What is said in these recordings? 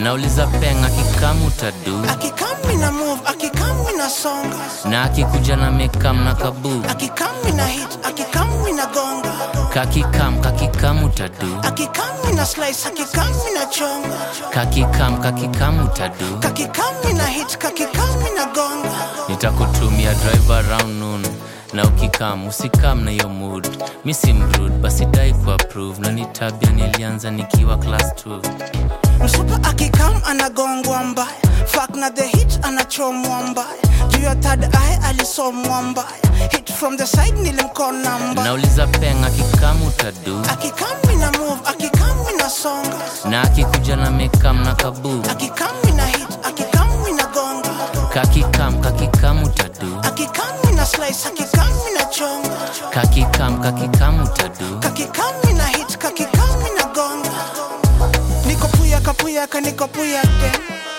nauliza peng akikamu tadu akikami na move akikami na songa na akikuja na mekam na kabu akikami na hit akikami na gonga kakikam kakikamu tadu akikami na slice akikami na chonga kakikam kakikamu tadu kakikami na hit kakikami na gonga nitakutumia drive around noon na ukikam usikam na hiyo mood mi si mrud basi dai ku approve na ni tabia nilianza nikiwa class 2 msupa akikam anagongwa mbaya fak na the hit anachomwa mbaya juu ya third eye alisomwa mbaya hit from the side nilimkona mbaya nauliza peng akikamu tadu akikami na move akikami na songa na akikuja na mekam na kabu akikami na hit akikami na gonga kakikam kakikamu tadu akikami na slice akikami na chonga kakikam kakikamu tadu kakikami na hit kakikami na gonga niko puyaka puyaka niko puyake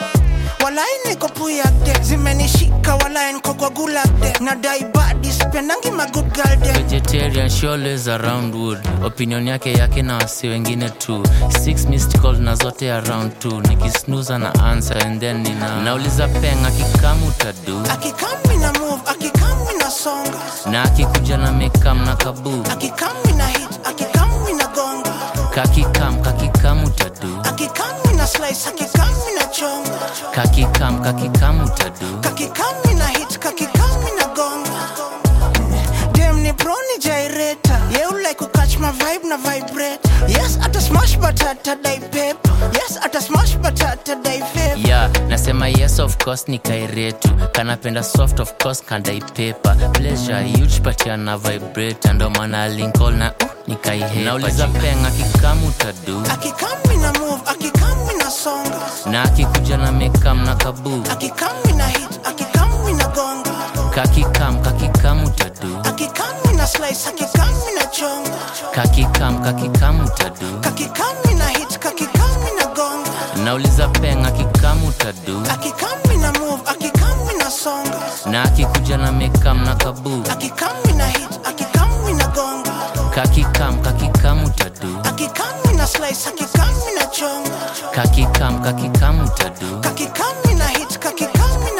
walai niko puyake zimenishika walai niko kwa gulake na daibadi sipendangi magood girl dem vegetarian she always around wood opinion yake yake na wasi wengine tu six missed call na zote around tu nikisnuza na answer and then nina nauliza peng akikamu tadu akikami na move akikami na songa na akikuja na mekam na kabu akikami na hit akikami na gonga kakikam kakikamu tadu akikami na slice akikami na chonga kakikam kakikamu tadu kakikami na hit kakikami na gonga dem ni broni jaireta you like to catch my vibe na vibrate yes ata smash batata dai pep yes ata smash batata dai pep ya nasema yes of course ni kairetu kanapenda soft of course kandai pepa pleasure huge patia na vibrate ndo maana linkol na uh, nikaihepauliza peng akikamu tadu akikami na move akikami na songa na akikuja na mekam na kabu akikami na hit akikami na gonga kakikam kakikamu tadu akikami na slice akikami na chonga kakikam kakikamu tadu kakikami na hit kakikami na gonga nauliza peng akikamu tadu akikami na move akikami na songa na akikuja na mekam na kabu akikami na hit akikami na gonga kakikam kakikamu tadu akikami na slice akikami na chonga kakikam kakikamu tadu kakikami na hit kakikami